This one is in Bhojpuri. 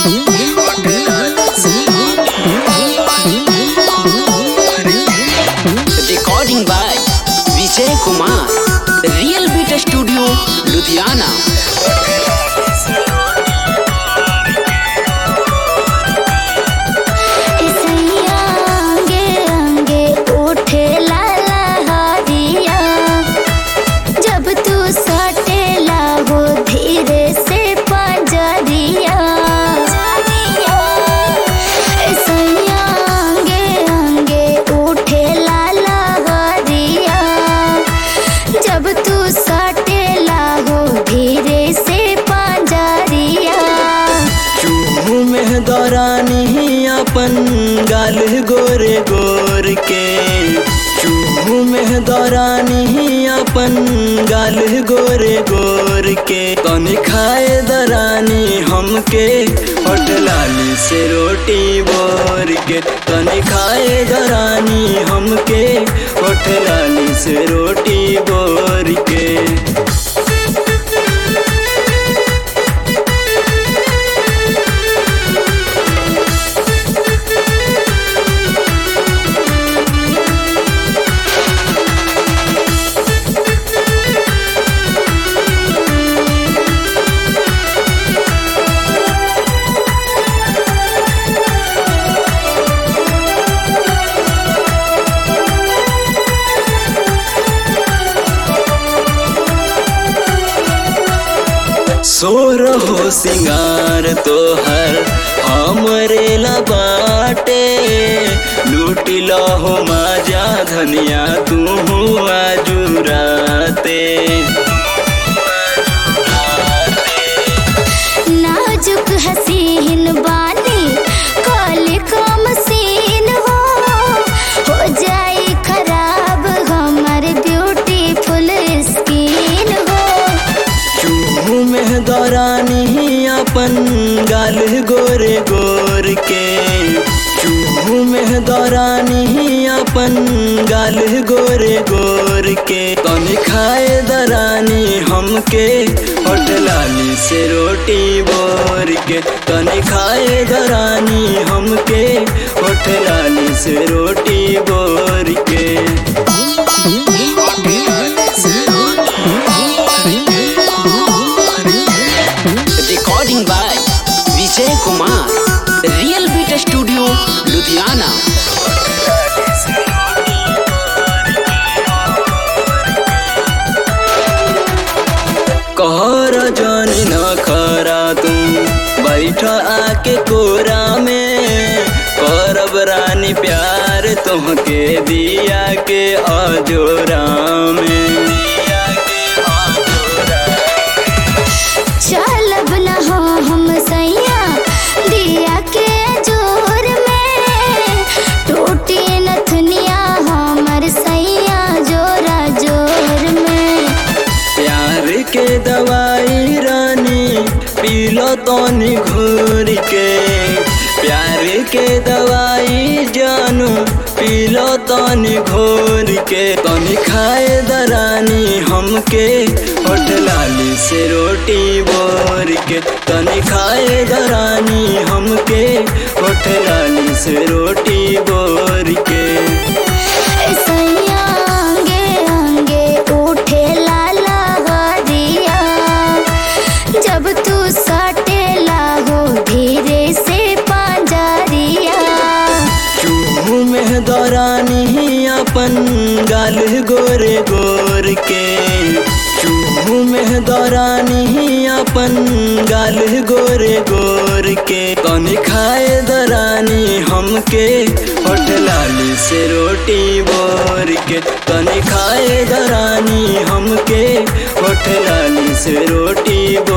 Recording by Vijay Kumar. Real Beat Studio, Ludhiana. इसैया अंगे अंगे उठे लाला हरिया जब तू सटेला हो धीरे से पंजरिया इसैया अंगे अंगे उठे लाला हरिया जब तू सटेला हो धीरे से पंजरिया चूहू में दौरानी अपन गाल गोरे गोर के चूहू में दौरानी अपन गाल गोरे गोर के तनी खाए दरानी हमके होटलाली से रोटी बोर के तनी खाए दरानी हमके होटलाली से रोटी बोर के सोर हो सिंगार तोहर हमरे ला बाटे लूटी हो माजा धनिया तू आजुराते नाजुक हसीन बानी कल कम सीन हो हो जाए खराब हमर ब्यूटीफुल स्किन हो चूहू में दौरानी अपन गाल गोरे गोर के चूहू में दौरानी अपन गाल गोरे गोर के तनी खाए दरानी हमके होटलाली से रोटी बोर के तनी खाए दरानी हमके होटलाली से रोटी बोर के Recording by Vijay Kumar. Real Beat Studio, Ludhiana. कहर जानी न खरा तू बैठ आके कोरा में करब रानी प्यार तुहके दिया के अजोरा में दिया के अजोरा चलब न हो हम सैया दिया के जोर में टूटी नथुनिया हमर सैया जोरा जोर में प्यार के दवाई रानी पीलो तनी घूर के प्यार के दवाई जानू पीलो तनी घोर के तनी खाए दरानी हमके होटलाली से रोटी बोर के तनी खाए दरानी हमके होटलाली से रोटी बोर के सैया अंगे अंगे उठे लाला हरिया जब तू सटेला हो धीरे से पंजरिया चूहू में दौरानी अपन गाल गोरे गोर के चूहू में दौरानी अपन गाल गोरे गोर के तनी खाए दरानी हमके होटलाली से रोटी बोर के तनी खाए दरानी हमके होटलाली से रोटी बोर